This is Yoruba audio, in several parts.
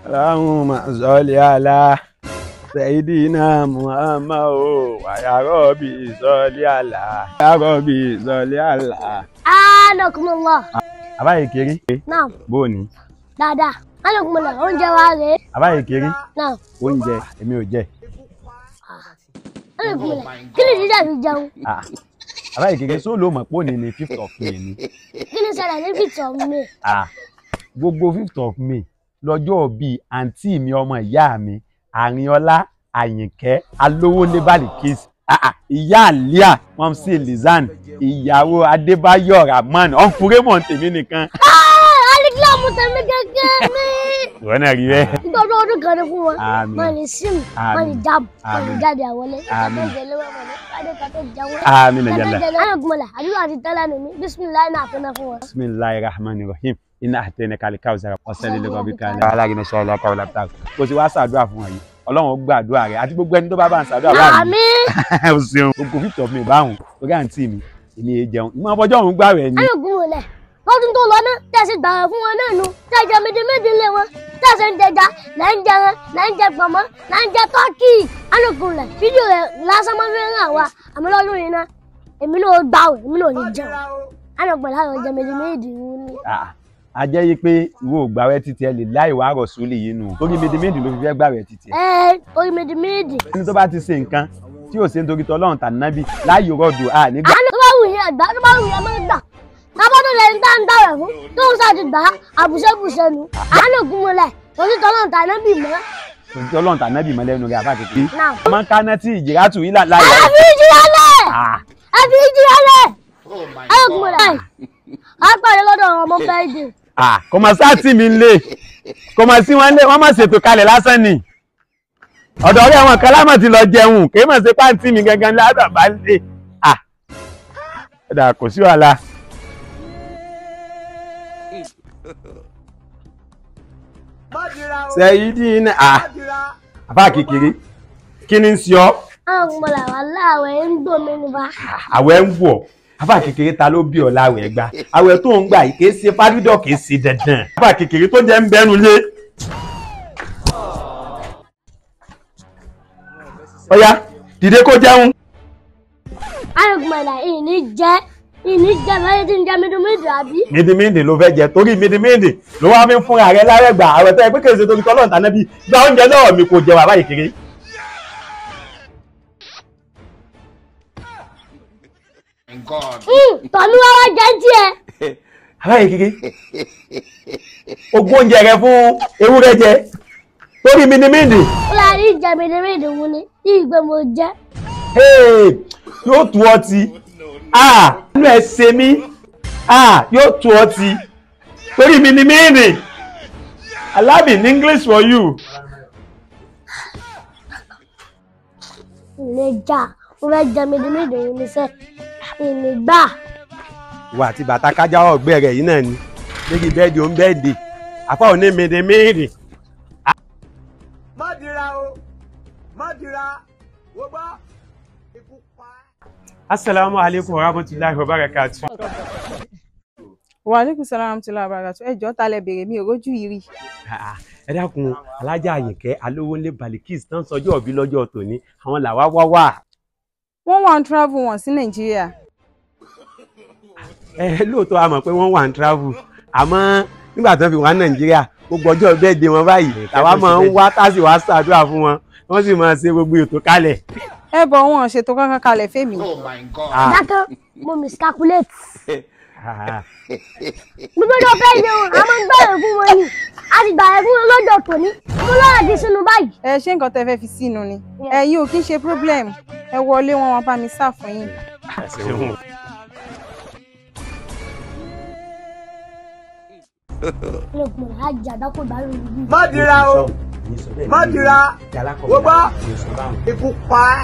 Allahumma salli ala Sayyidina Muhammad o wa ya Rabbi salli ala ya Rabbi salli ala. anakumullah àbáyé kiri náà bóòní dáadáa anakumullah oúnjẹ wa rèé àbáyé kiri náà oúnjẹ èmi ò jẹ anakumullah kí ni jíjà fi jẹun Ah, àbáyé kiri sóò ló mọ̀ pé òní ni fifth of May ni kí ni ṣẹlẹ̀ ní fìtọ̀ mi Ah, gbogbo fifth of May lọ́jọ́ bíi àǹtí mi ọmọ ìyá mi àrínọlá àyìnkẹ́ alówólé balikis Ah, ah, ìyá àlíà mọ́mísí lizan ìyàwó adébáyọ̀ rahman ọ̀nfúrémọ̀ tèmi nìkan. alikílámù tẹ̀mí gẹ́gẹ́ mi ìwọ náà rí bẹ́ẹ̀. nítorí ọdún kan ní fún wọn Àmín. wọn ní sim Àmín. wọn ní jáàmù wọn ní Àmín. jáde àwọlé Àmín. kàtó ìjẹlẹ wọn ní kàdé kàtó ìjẹun Àmín yàlla. anakumullah àdúrà àti tẹ́lẹ̀ nìmi bisimilayi náà fún náà fún wọn. bisimilahi rahman rahim iná àtẹnẹ kálí káwùsára ọsẹlẹ lẹkọọ bí kálí. aláàgì ní sọlá kọlá lápá kò sí wá ṣàdúrà fún wa yìí ọlọ́run ó gbàdúrà rẹ àti gbogbo ẹni tó bá bá ń ṣàdúrà bá mi. àmín o ṣeun gbogbo fífi ọ̀fun mi báwọn orí àǹtí mi èmi èé jẹun ìmọ̀ ọbọjọ́ òun gbà rẹ̀ ni. anakumullah lọ́dún tó lọ náà tẹ̀sí gbàrà fún wọn náà nu tẹ̀jẹ̀ méjì méjì lé wọn tẹ̀sí ń jẹja là ń jẹran là ń jẹ pọ̀mọ́ là ń jẹ tọ́kì anakumullah fídíò rẹ̀ lásán máa fi ń hàn wá àmọ́ lọ́dún yìí náà èmi náà gbà wẹ̀ èmi náà ní jẹun anakumullah àwọn jẹ méjì méjì wọn ni. Ah, a jẹ́ yí pé ìwọ ò gbàwẹ̀ títí ẹ lè láì wá rọ̀ sólì yìí nù torí médìmédì ló fi fẹ́ gbàwẹ̀ títí ẹ. ẹ orí méjì méjì ẹni tó bá ti ṣe nǹkan tí ò ṣe nítorí tọ́lọ́run tà nábì láàyè rọ̀dù à nígbà. àánú tó bá wù yín ẹgbà tó bá wù yín ẹ máa gbà tábọ́dọ̀ lẹ́yìn tá ń dáwẹ̀ fún tó ń sáà ti gbà á àbùṣẹ́bùṣẹ́ nu àánú ògúnmọ́lẹ̀ torí tọ́lọ́run tà náà bì mọ́ torí tọ́lọ́run tà nábì mọ́lẹ́nu rẹ̀ àbá kékeré. náà. ọmọ kaná tí ìjìrá tù yín láì. ẹ fi ìjìyàlẹ̀ Ah, ẹ fi ìjìyàlẹ̀ ẹ ògúnmọ́lẹ̀ á pàdé lọ́dọ̀ àwọn ọmọ bẹ́ẹ̀ dé. ah, kò mọ̀ sáàtì mi lé kò mọ̀ sí wọn lé wọ́n mọ̀ ṣètò kalẹ̀ lásán ni ọ̀dọ̀ ọ̀rẹ́ àwọn kan lámọ̀ ti lọ jẹun kì í mọ̀ sí pàǹtí mi gangan ládàá bá lé ah ọ̀dà kò sí wàhálà. sẹ́yìndínlá ah àbá kékeré kí ni ń ṣe ọ́ àwọn ògúnmọ́lẹ̀ wà láàwẹ̀ ń gbòmí ni bá. àwẹ̀ ń wọ̀ àbá kékeré ta ló bí ọ láwẹ̀ gbà àwẹ̀ tó ń gbà yìí kì í ṣe fádídọ̀ kì í ṣe dandan àbá kékeré tó jẹ́ ń bẹ́nu lé. ọ̀yá dìde kó jẹun. àwọn ògúnmọ́lẹ̀ ìní jẹ́ ìní jẹ́ lọ́yẹ́ tí ń jẹ́ mídùmídù àbí. mídìmídì ló fẹ́ jẹ torí mídìmídì ló wá fi ń fúnra rẹ lárẹ́gbà àwẹ̀ tó yẹ pé kèsì torí tọ́lọ́ ìtànà bí gba oúnjẹ náà mi kò jẹ bàbá kékeré. tọ́lú wa wá jẹ́ tiẹ̀. bàbá kékeré ogún oúnjẹ rẹ fún ewúrẹ́ jẹ torí mídìmídì. ó láàrin ìjẹ́ mídùmídù wọn ni ìgbẹ́ mo jẹ́. Hey, yóò tu ọtí ah inú ẹ ṣe mí ah yóò tu ọtí torí mi ni mí rìn alab in english for you. ìlẹ̀ jà mo fẹ́ jẹ́ mídùmídù wọn ni sẹ́ ìní gbà. ìwà àti bàtà kájà ọgbẹ rẹ yìí náà ni méjì bẹ́ẹ̀dì ó ń bẹ́ẹ̀dì àpá òní mi ni mí rìn. má dira o má dira wo bá ikú pa á. asalaamu aleykum wa rahmatulahi wa barakatu. wa aleykum salaam wa rahmatullahi wa barakatuh ẹ jọ̀ọ́ ta lẹ béèrè mi ò rójú yìí rí ẹ dákun alájà àyìnkẹ́ alówólé balikis tán sọjọ́ òbí lọ́jọ́ tòní àwọn làwa wá wà. wọ́n wà ń travel wọn sí nàìjíríà ẹ lóòótọ́ a mọ̀ pé wọ́n wà ń travel àmọ́ nígbà tó fi wá nàìjíríà gbogbo ọjọ́ bẹ́ẹ̀ de wọn báyìí tàwa máa ń wá tásì wá ṣàdúrà fún wọn wọ́n sì máa ṣe gbogbo ètò kalẹ̀. ẹ bọ wọn ṣètò kankan kalẹ̀ fèmí Ah, dákẹ́ mo miscalculate. ah, gbogbo ọjọ́ fẹ́ yẹ wọn a máa ń gbàyè fún wọn ni a ti gbàyè fún wọn lọ́jọ́ tòní mo lọ́rọ̀ di sínú báyìí. ẹ ṣé nǹkan tẹ́ fẹ́ fi sínú ni ẹ yìí ò kí ń ṣe problem ẹ wọlé wọn wọn bá mi sá fún yín ṣeun. lókun rẹ̀ á jẹ́ àdákò ìbálò ìlú. má dira o má dira wo bá ikú pa á.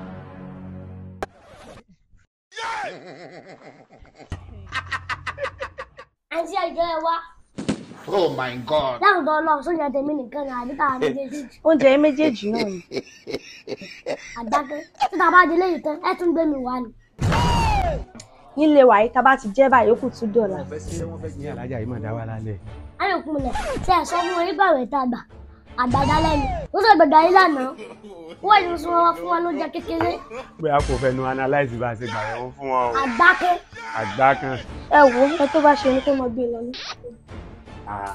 àǹtí àjọ ẹ wá Oh my God. láwùjọ tó lọ sójà tèmi nìkan ní àbí táwa méjèèjì oúnjẹ méjèèjì náà ni àdákẹ́ títa bá délé yìí tán ẹ tún gbé mi wá ni. nílé wa yìí tá a bá ti jẹ́ báyìí ó kù tún dọ̀la. ní alájà yìí máa dá wà lálẹ́. ayọ̀kùnlẹ̀ tí ẹ sọ fún wọn nígbà rẹ̀ tá a gbà àgbàdá lẹ́nu ó sọ gbẹ̀dọ̀ ayé lánàá wọ́n yìí sọ wá fún wa lóúnjẹ kékeré bóyá kò fẹnu analyse bá a ṣe gbà yẹn fún wọn o àgbákẹ́ àgbá kan. ẹ wo ẹ tó bá ṣe ní kó mọ gbé lọ ní. Ah.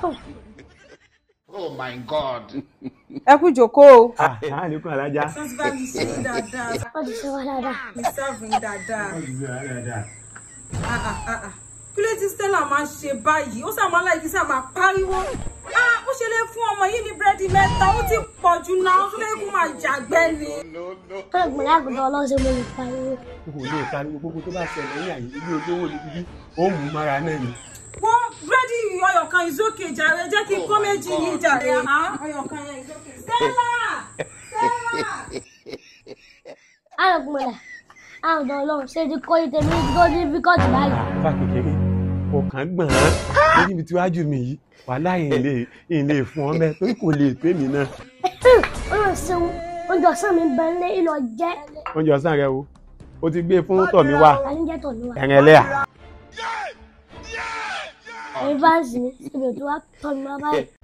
Oh my God. ẹ kú jókòó o. Ah, ah, àlékún alájà. Wọ́n ti bá mi ṣe é dáadáa. wọ́n ti ṣe wá dáadáa. Mi sáàbù yín dáadáa. Ah, ah, ah, ah. Kí ló tí Stella máa ń ṣe báyìí? Ó sàmọ́ láì kí sá máa pariwo. Ah, ó ṣe lè fún ọmọ yìí ní búrẹ́dì mẹ́ta. Ó ti pọ̀ jù náà. Ó tún lè kó máa jàgbẹ́ ni. wọ́n gbọ́n lágùntàn ọlọ́sẹ̀ mo lè pariwo. kò lè pariwo gbogbo tó bá ṣẹlẹ̀ ní àyè ilé olówó ní bíbí ó mú mára náà ni. Wọ́n búrẹ́dì ọyọ̀ kan ìsókè jàre. Jẹ́ kí n kó méjì yìí jàre. Ah, ọyọ̀ kan yẹn ìsókè. Stella! Stella! àrùnkùnmọ̀lẹ̀ àrùntàn ọlọ́run ṣe ti kọ́ ìtẹ̀mí tó ní fíkọ́tì báyìí. bá kékeré ọkàn gbọ̀n án lórí ibi tí wájú mi yìí wàhálà yìí lè yìí lè fún ọ mẹ́ torí kò lè pé mi náà. ó lọ ṣeun oúnjẹ ọ̀sán mi bẹ lé ìlọ jẹ́ oúnjẹ ọ̀sán rẹ o o ti gbé fún tọ̀mí wá àníjẹ́ tọ̀ ní wa. ẹ̀rìn ẹlẹ́yà. ẹ̀yin fáǹsì mi ibi tí wàá tọ́ mi wá báyìí